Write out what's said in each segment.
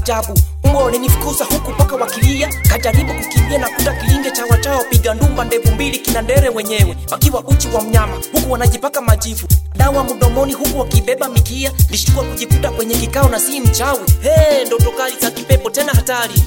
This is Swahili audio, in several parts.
ajabu mbwa walinifukuza huku mpaka wakilia kajaribu kukimbia na kuta kilinge cha wachao piga ndumba ndevu mbili kina ndere wenyewe wakiwa uchi wa mnyama huku wanajipaka majivu dawa mdomoni huku wakibeba mikia lishtua kujikuta kwenye kikao na si mchawi hey, ndoto kali za kipepo tena hatari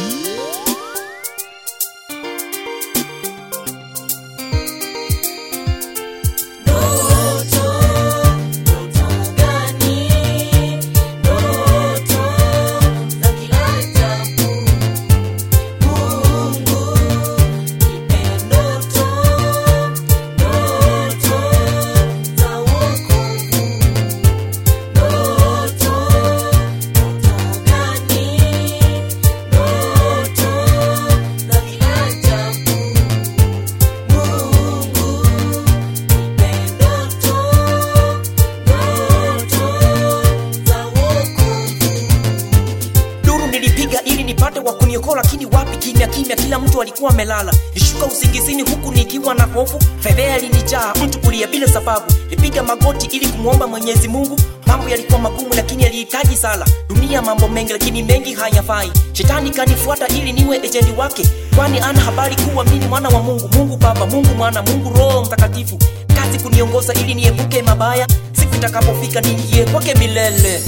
duru nilipiga ili nipate wa kuniokoa lakini wapi kimya kimya kila mtu alikuwa amelala nishuka usingizini huku nikiwa na hofu fedhea ilinijaa mtu kulia bila sababu nipiga magoti ili kumwomba mwenyezi mungu mambo yalikuwa magumu lakini yalihitaji sala dunia mambo mengi lakini mengi hayafai shetani kanifuata ili niwe ejenti wake kwani ana habari kuwa mini mwana wa mungu mungu baba mungu mwana mungu roho mtakatifu kazi kuniongoza ili niepuke mabaya siku itakapofika niingie kwake milele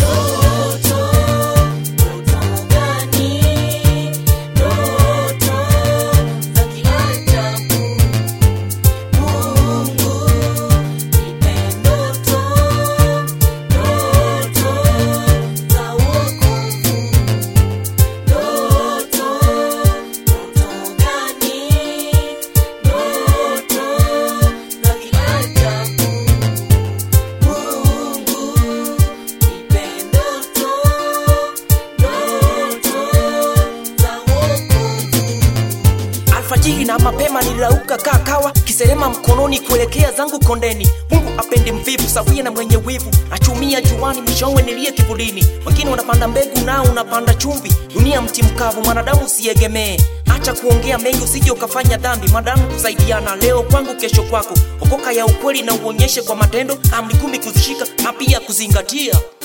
alfajiri na mapema nilirauka kaa kawa kiserema mkononi kuelekea zangu kondeni mungu apendi mvivu sawia na mwenye wivu achumia juani mwishowe nilie kivulini wengine wanapanda mbegu nao unapanda chumvi dunia mti mkavu mwanadamu usiegemee acha kuongea mengi usije ukafanya dhambi mwanadamu kusaidiana leo kwangu kesho kwako okoka ya ukweli na uonyeshe kwa matendo amri kumi kuzishika na pia kuzingatia